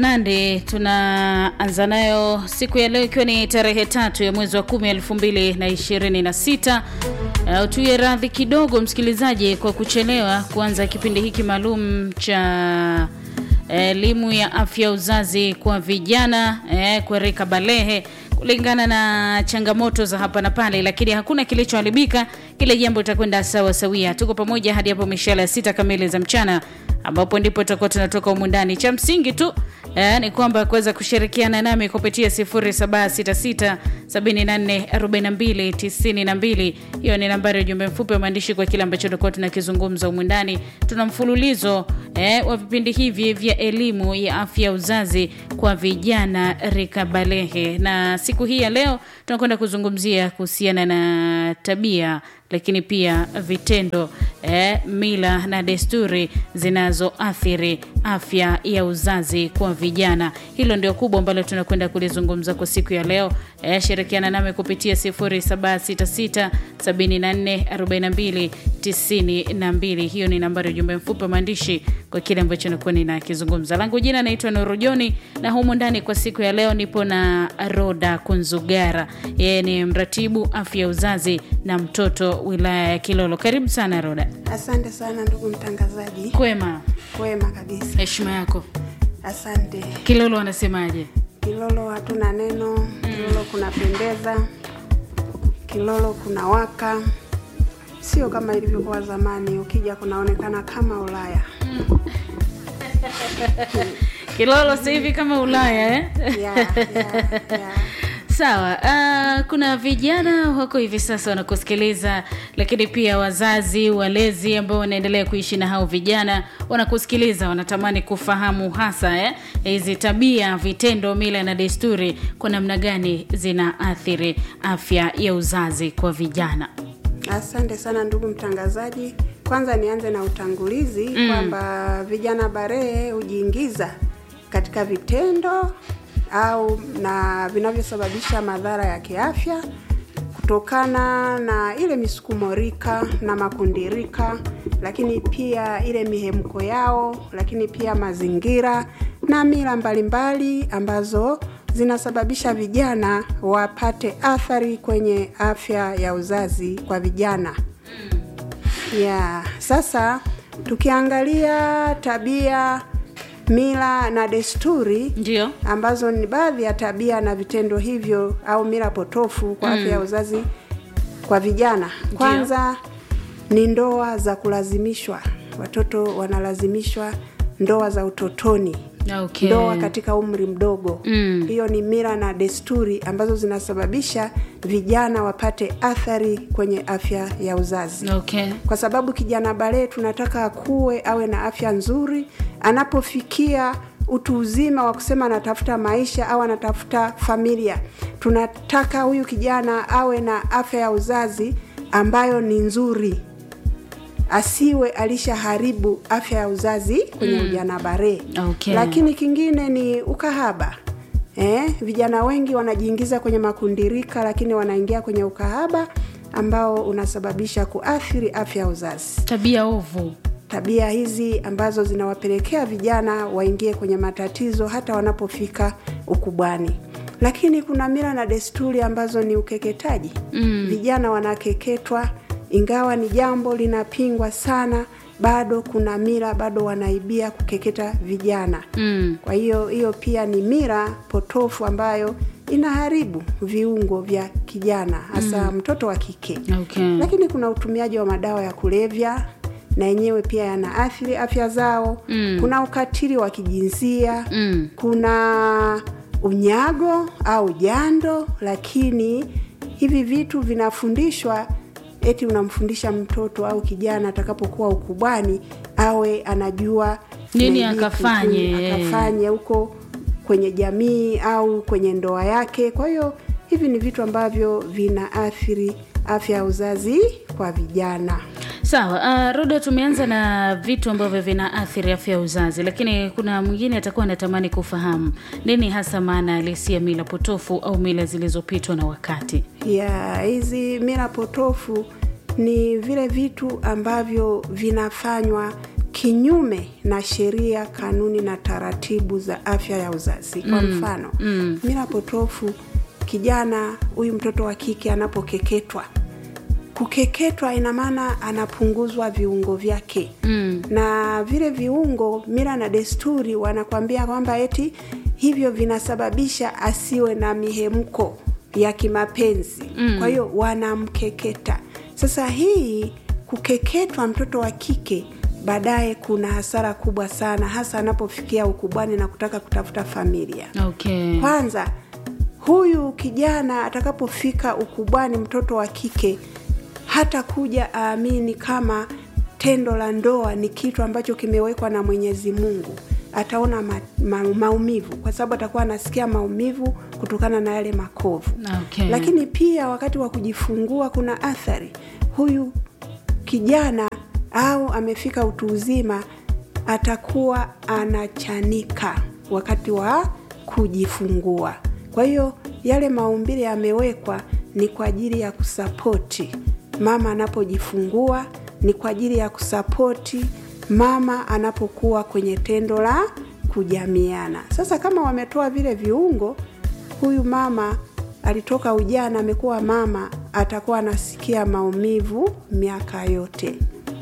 Nandi tunaanza nayo siku ya leo ikiwa ni tarehe tatu ya mwezi wa kumi elfu mbili na ishirini na sita. Uh, tuye radhi kidogo msikilizaji kwa kuchelewa kuanza kipindi hiki maalum cha elimu ya afya uzazi kwa vijana eh, kwa rika balehe kulingana na changamoto za hapa na pale, lakini hakuna kilichoharibika. Kile jambo litakwenda sawa sawia. Tuko pamoja hadi hapo mishale ya sita kamili za mchana, ambapo ndipo tutakuwa tunatoka humu ndani. Cha msingi tu eh, ni kwamba kuweza kushirikiana nami kupitia 0766744292. Hiyo ni nambari ya ujumbe mfupi wa maandishi kwa kile ambacho tutakuwa tunakizungumza humu ndani. Tuna mfululizo eh, wa vipindi hivi vya elimu ya afya uzazi kwa vijana rika balehe, na siku hii ya leo tunakwenda kuzungumzia kuhusiana na tabia lakini pia vitendo eh, mila na desturi zinazoathiri afya ya uzazi kwa vijana. Hilo ndio kubwa ambalo tunakwenda kulizungumza kwa siku ya leo. Eh, shirikiana nami kupitia 0766744292. Hiyo ni nambari ya ujumbe mfupi wa maandishi kwa kile ambacho nakuwa ninakizungumza. Langu jina naitwa Nuru Joni, na humu ndani kwa siku ya leo nipo na Roda Kunzugara. Yeye ni mratibu afya ya uzazi na mtoto wilaya ya Kilolo. Karibu sana Roda. Asante sana ndugu mtangazaji. Kwema, Kwema kabisa, heshima yako. asante. Kilolo wanasemaje? Kilolo hatuna neno. Kilolo kunapendeza, Kilolo kuna waka, sio kama ilivyokuwa zamani. Ukija kunaonekana kama Ulaya. Kilolo sasa hivi kama Ulaya eh? Yeah, yeah, yeah. Sawa. Uh, kuna vijana wako hivi sasa wanakusikiliza, lakini pia wazazi, walezi ambao wanaendelea kuishi na hao vijana wanakusikiliza, wanatamani kufahamu hasa eh, hizi tabia, vitendo, mila na desturi kwa namna gani zinaathiri afya ya uzazi kwa vijana. Asante sana ndugu mtangazaji. Kwanza nianze na utangulizi kwamba vijana barehe hujiingiza katika vitendo au na vinavyosababisha madhara ya kiafya kutokana na ile misukumo rika na makundi rika, lakini pia ile mihemko yao, lakini pia mazingira na mila mbalimbali ambazo zinasababisha vijana wapate athari kwenye afya ya uzazi kwa vijana. Yeah, sasa tukiangalia tabia, mila na desturi Ndio. ambazo ni baadhi ya tabia na vitendo hivyo au mila potofu kwa afya ya uzazi kwa vijana. Kwanza ni ndoa za kulazimishwa, watoto wanalazimishwa ndoa za utotoni Okay. ndoa katika umri mdogo Mm. hiyo ni mila na desturi ambazo zinasababisha vijana wapate athari kwenye afya ya uzazi Okay. kwa sababu kijana balee tunataka akuwe awe na afya nzuri anapofikia utu uzima wa kusema anatafuta maisha au anatafuta familia tunataka huyu kijana awe na afya ya uzazi ambayo ni nzuri asiwe alishaharibu afya ya uzazi kwenye ujana bare Okay. lakini kingine ni ukahaba eh, vijana wengi wanajiingiza kwenye makundirika lakini wanaingia kwenye ukahaba ambao unasababisha kuathiri afya ya uzazi Tabia ovu. tabia hizi ambazo zinawapelekea vijana waingie kwenye matatizo hata wanapofika ukubwani lakini kuna mila na desturi ambazo ni ukeketaji mm. vijana wanakeketwa ingawa ni jambo linapingwa sana bado kuna mila bado wanaibia kukeketa vijana Mm. kwa hiyo hiyo pia ni mila potofu ambayo inaharibu viungo vya kijana hasa mtoto wa kike Okay. lakini kuna utumiaji wa madawa ya kulevya na yenyewe pia yanaathiri afya zao Mm. kuna ukatili wa kijinsia Mm. kuna unyago au jando lakini hivi vitu vinafundishwa eti unamfundisha mtoto au kijana atakapokuwa ukubwani awe anajua Nini na hiki, akafanye, mm, eh. akafanye huko kwenye jamii au kwenye ndoa yake kwa hiyo hivi ni vitu ambavyo vinaathiri afya ya uzazi kwa vijana Sawa. Uh, Roda, tumeanza na vitu ambavyo vinaathiri afya ya uzazi, lakini kuna mwingine atakuwa anatamani kufahamu nini hasa maana halisi ya mila potofu au mila zilizopitwa na wakati. ya hizi mila potofu ni vile vitu ambavyo vinafanywa kinyume na sheria, kanuni na taratibu za afya ya uzazi. Kwa mfano mm. mila potofu, kijana huyu mtoto wa kike anapokeketwa, kukeketwa ina maana anapunguzwa viungo vyake Mm. na vile viungo, mila na desturi wanakwambia kwamba eti hivyo vinasababisha asiwe na mihemko ya kimapenzi Mm. kwa hiyo wanamkeketa. Sasa hii kukeketwa mtoto wa kike baadaye kuna hasara kubwa sana, hasa anapofikia ukubwani na kutaka kutafuta familia. Okay. Kwanza huyu kijana atakapofika ukubwani, mtoto wa kike hata kuja aamini kama tendo la ndoa ni kitu ambacho kimewekwa na Mwenyezi Mungu. Ataona ma, ma, maumivu kwa sababu atakuwa anasikia maumivu kutokana na yale makovu. Okay. Lakini pia wakati wa kujifungua kuna athari. Huyu kijana au amefika utu uzima atakuwa anachanika wakati wa kujifungua. Kwa hiyo yale maumbile yamewekwa ni kwa ajili ya kusapoti mama anapojifungua, ni kwa ajili ya kusapoti mama anapokuwa kwenye tendo la kujamiana. Sasa kama wametoa vile viungo, huyu mama alitoka ujana, amekuwa mama, atakuwa anasikia maumivu miaka yote.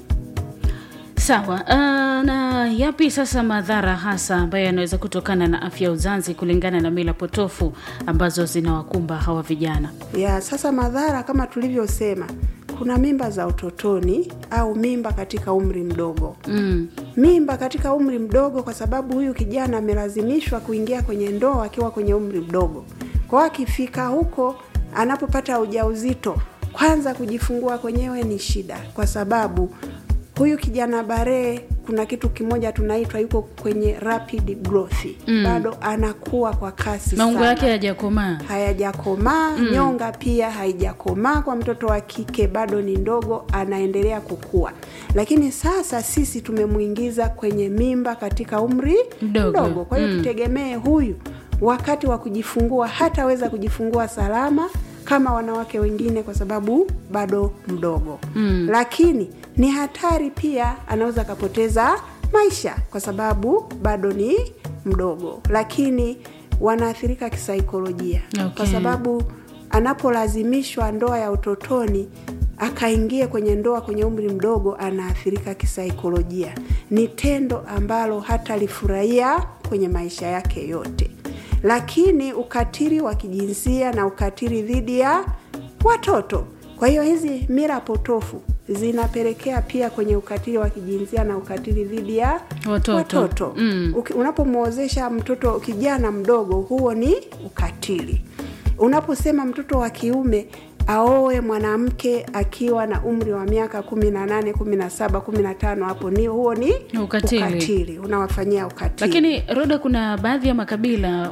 Sawa. Uh, na yapi sasa madhara hasa ambayo yanaweza kutokana na afya ya uzazi kulingana na mila potofu ambazo zinawakumba hawa vijana? ya sasa madhara kama tulivyosema, kuna mimba za utotoni au mimba katika umri mdogo. Mm. Mimba katika umri mdogo, kwa sababu huyu kijana amelazimishwa kuingia kwenye ndoa akiwa kwenye umri mdogo. Kwa hiyo akifika huko, anapopata ujauzito, kwanza kujifungua kwenyewe ni shida, kwa sababu huyu kijana bare, kuna kitu kimoja tunaitwa yuko kwenye rapid growth Mm. bado anakuwa kwa kasi Maungo sana yake hayajakomaa. hayajakomaa nyonga pia haijakomaa kwa mtoto wa kike bado ni ndogo anaendelea kukua lakini sasa sisi tumemwingiza kwenye mimba katika umri Mdogo. kwa hiyo Mm. tutegemee huyu wakati wa kujifungua hataweza kujifungua salama kama wanawake wengine kwa sababu bado mdogo Mm. lakini ni hatari pia anaweza akapoteza maisha kwa sababu bado ni mdogo lakini wanaathirika kisaikolojia Okay. kwa sababu anapolazimishwa ndoa ya utotoni akaingie kwenye ndoa kwenye umri mdogo anaathirika kisaikolojia ni tendo ambalo hatalifurahia kwenye maisha yake yote lakini ukatili wa kijinsia na ukatili dhidi ya watoto kwa hiyo hizi mila potofu zinapelekea pia kwenye ukatili wa kijinsia na ukatili dhidi ya Watoto. watoto. Mm. Uki- unapomwozesha mtoto kijana mdogo huo ni ukatili unaposema mtoto wa kiume aoe mwanamke akiwa na umri wa miaka kumi na nane kumi na saba kumi na tano hapo ni huo ni Ukatili. ukatili unawafanyia ukatili Lakini Roda, kuna baadhi ya makabila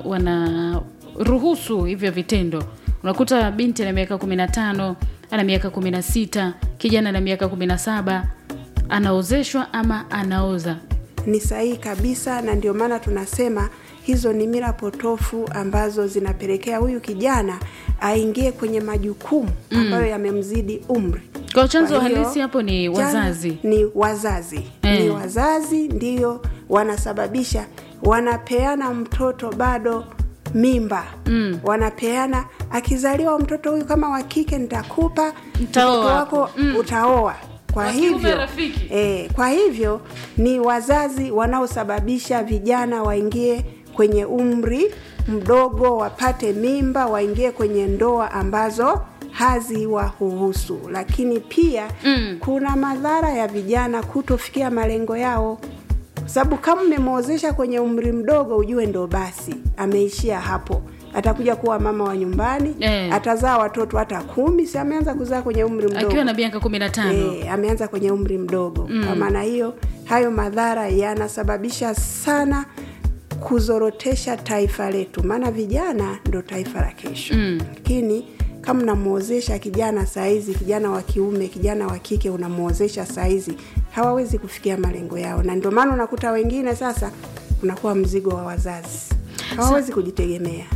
wanaruhusu hivyo vitendo. Unakuta binti ana miaka kumi na tano ana miaka kumi na sita kijana ana miaka kumi na saba anaozeshwa ama anaoza. ni sahihi kabisa na ndio maana tunasema hizo ni mila potofu ambazo zinapelekea huyu kijana aingie kwenye majukumu ambayo yamemzidi umri Kwa chanzo Kwa hiyo, halisi hapo ni chanzo wazazi. ni wazazi Eh. ni wazazi ndio wanasababisha wanapeana mtoto bado mimba Mm. wanapeana akizaliwa mtoto huyu kama wa kike nitakupa Nitaoa mtoto hapo. wako Mm. utaoa kwa Wa kiume hivyo rafiki. e, kwa hivyo ni wazazi wanaosababisha vijana waingie kwenye umri mdogo wapate mimba waingie kwenye ndoa ambazo haziwahuhusu lakini pia Mm. kuna madhara ya vijana kutofikia malengo yao kwa sababu kama mmemwozesha kwenye umri mdogo ujue ndo basi ameishia hapo atakuja kuwa mama wa nyumbani Eh. atazaa watoto hata kumi si ameanza kuzaa kwenye umri mdogo Akiwa na miaka kumi na tano E, ameanza kwenye umri mdogo mm. Kwa maana hiyo hayo madhara yanasababisha sana kuzorotesha taifa letu, maana vijana ndo taifa la kesho Mm. lakini kama unamwozesha kijana saizi, kijana wa kiume, kijana wa kike, unamwozesha saizi, hawawezi kufikia malengo yao, na ndio maana unakuta wengine sasa unakuwa mzigo wa wazazi, hawawezi kujitegemea,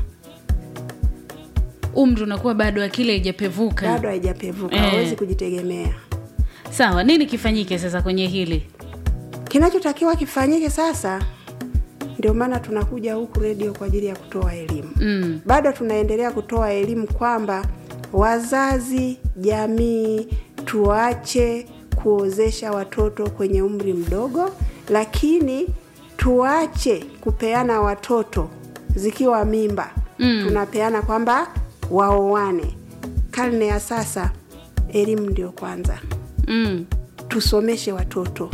umri unakuwa bado akili haijapevuka. bado haijapevuka, Eh. hawawezi kujitegemea. Sawa, nini kifanyike sasa kwenye hili? kinachotakiwa kifanyike sasa ndio maana tunakuja huku redio kwa ajili ya kutoa elimu mm. bado tunaendelea kutoa elimu kwamba wazazi jamii tuache kuozesha watoto kwenye umri mdogo lakini tuache kupeana watoto zikiwa mimba Mm. tunapeana kwamba waoane karne ya sasa elimu ndio kwanza Mm. tusomeshe watoto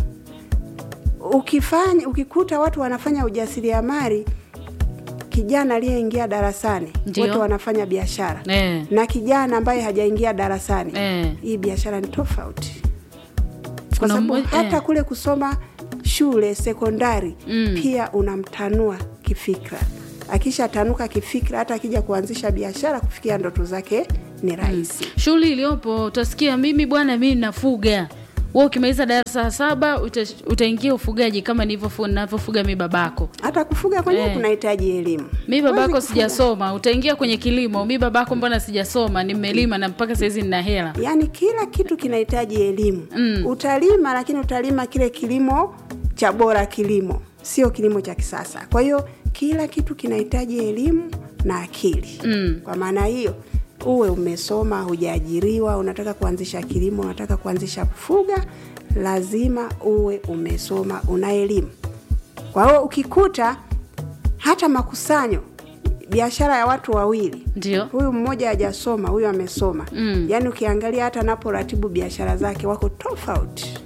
ukifanya ukikuta watu wanafanya ujasiriamali kijana aliyeingia darasani Ndio. wote wanafanya biashara Eh. na kijana ambaye hajaingia darasani Eh. hii biashara ni tofauti kwa Kuna sababu mmoja- hata eh. kule kusoma shule sekondari Mm. pia unamtanua kifikra akishatanuka kifikra hata akija kuanzisha biashara kufikia ndoto zake ni rahisi shughuli iliyopo utasikia mimi bwana mi nafuga we ukimaliza darasa la saba uta, utaingia ufugaji kama nilivyofu- navyofuga mi babako hata kufuga kwenyewe Eh. kunahitaji elimu mi Huwezi babako kufuga. sijasoma utaingia kwenye kilimo mi babako mbona sijasoma nimelima na mpaka sahizi nina hela yaani kila kitu kinahitaji elimu Mm. utalima lakini utalima kile kilimo cha bora kilimo sio kilimo cha kisasa kwa hiyo kila kitu kinahitaji elimu na akili Mm. kwa maana hiyo uwe umesoma hujaajiriwa unataka kuanzisha kilimo unataka kuanzisha kufuga lazima uwe umesoma una elimu kwa hiyo ukikuta hata makusanyo biashara ya watu wawili ndio huyu mmoja hajasoma huyu amesoma Mm. yaani ukiangalia hata anaporatibu biashara zake wako tofauti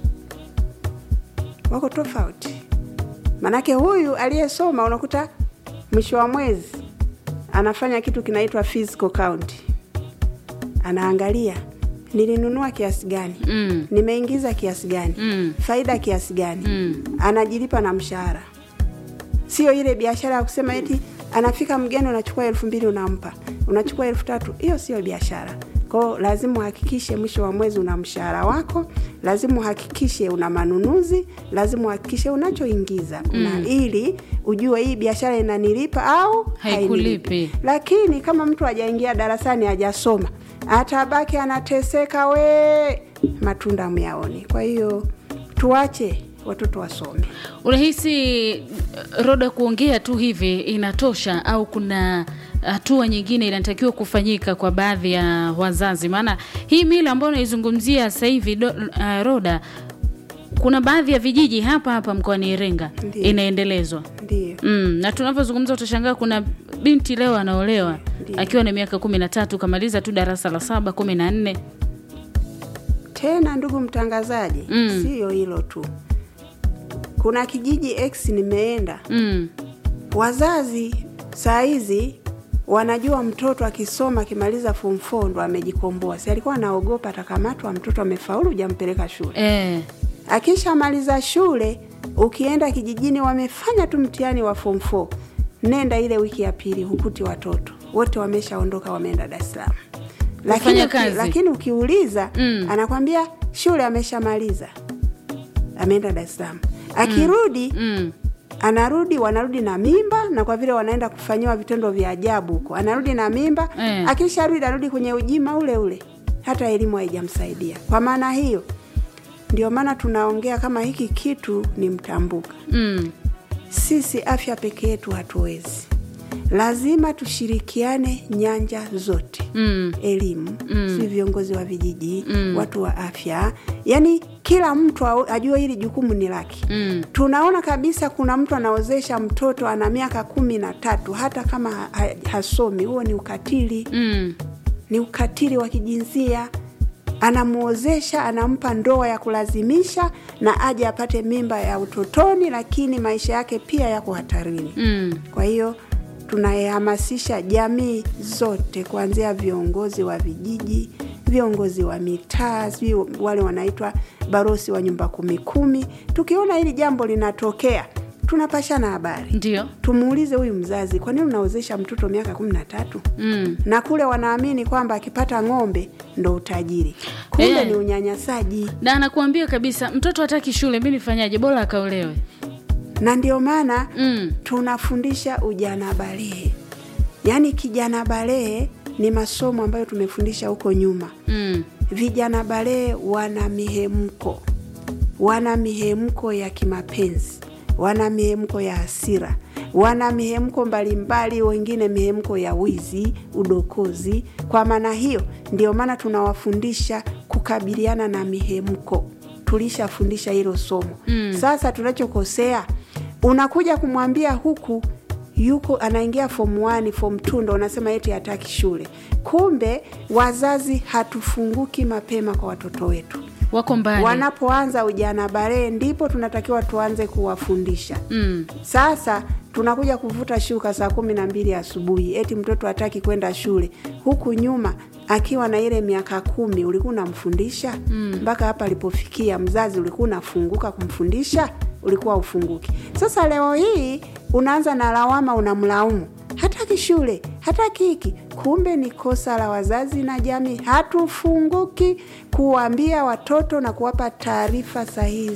wako tofauti manake huyu aliyesoma unakuta mwisho wa mwezi anafanya kitu kinaitwa physical count anaangalia nilinunua kiasi gani Mm. nimeingiza kiasi gani Mm. faida kiasi gani Mm. anajilipa na mshahara sio ile biashara ya kusema eti anafika mgeni unachukua elfu mbili unampa unachukua elfu tatu hiyo sio biashara kwao lazima uhakikishe mwisho wa mwezi una mshahara wako lazima uhakikishe una manunuzi lazima uhakikishe unachoingiza mm. ili ujue hii biashara inanilipa au Haikulipi. hainilipi. lakini kama mtu hajaingia darasani hajasoma atabaki anateseka we matunda myaoni kwa hiyo tuache watoto wasome unahisi uh, roda kuongea tu hivi inatosha au kuna hatua nyingine inatakiwa kufanyika kwa baadhi ya wazazi maana hii mila ambayo unaizungumzia sasa hivi do- uh, roda kuna baadhi ya vijiji hapa hapa mkoani iringa Ndiyo. inaendelezwa ndio Mm, na tunavyozungumza utashangaa kuna binti leo anaolewa Ndiyo. akiwa na miaka kumi na tatu kamaliza tu darasa la saba kumi na nne tena ndugu mtangazaji Mm. siyo hilo tu kuna kijiji x nimeenda mm, wazazi saa hizi wanajua mtoto akisoma akimaliza form 4 ndo amejikomboa si alikuwa anaogopa atakamatwa mtoto amefaulu hujampeleka shule eh, akishamaliza shule ukienda kijijini wamefanya tu mtihani wa form 4 nenda ile wiki ya pili hukuti watoto wote wameshaondoka wameenda dar es salaam lakini, Kufanya uki, kazi. lakini ukiuliza Mm. anakwambia shule ameshamaliza ameenda dar es salaam akirudi mm, anarudi wanarudi na mimba na kwa vile wanaenda kufanyiwa vitendo vya ajabu huko anarudi na mimba Eh. akisharudi anarudi kwenye ujima ule ule hata elimu haijamsaidia kwa maana hiyo ndio maana tunaongea kama hiki kitu ni mtambuka mm, sisi afya peke yetu hatuwezi lazima tushirikiane nyanja zote mm, elimu Mm. si viongozi wa vijiji Mm. watu wa afya yaani kila mtu au- ajue hili jukumu ni lake mm, tunaona kabisa kuna mtu anaozesha mtoto ana miaka kumi na tatu hata kama ha- ha- hasomi huo ni ukatili mm, ni ukatili wa kijinsia anamwozesha anampa ndoa ya kulazimisha na aje apate mimba ya utotoni lakini maisha yake pia yako hatarini mm. kwa hiyo tunahamasisha jamii zote kuanzia viongozi wa vijiji viongozi wa mitaa sijui wale wanaitwa barosi wa nyumba kumi kumi tukiona hili jambo linatokea tunapashana habari ndio tumuulize huyu mzazi kwa nini unaozesha mtoto miaka kumi na tatu mm. na kule wanaamini kwamba akipata ng'ombe ndo utajiri kumbe Eh. ni unyanyasaji na anakuambia kabisa mtoto hataki shule mi nifanyaje bora akaolewe na ndio maana mm. tunafundisha ujana balehe yaani kijana balehe ni masomo ambayo tumefundisha huko nyuma Mm. vijana balehe wana mihemko wana mihemko ya kimapenzi, wana mihemko ya hasira, wana mihemko mbalimbali, wengine mihemko ya wizi, udokozi. Kwa maana hiyo, ndio maana tunawafundisha kukabiliana na mihemko. Tulishafundisha hilo somo mm. Sasa tunachokosea, unakuja kumwambia huku yuko anaingia form 1 form 2 ndo unasema eti hataki shule. Kumbe wazazi hatufunguki mapema kwa watoto wetu wako mbali wanapoanza ujana balee, ndipo tunatakiwa tuanze kuwafundisha mm. Sasa tunakuja kuvuta shuka saa kumi na mbili asubuhi, eti mtoto hataki kwenda shule. Huku nyuma akiwa na ile miaka kumi ulikuwa unamfundisha mpaka hapa alipofikia, mzazi ulikuwa unafunguka kumfundisha? Ulikuwa ufunguki. Sasa leo hii unaanza na lawama, unamlaumu hataki shule, hataki hiki. Kumbe ni kosa la wazazi na jamii, hatufunguki kuwaambia watoto na kuwapa taarifa sahihi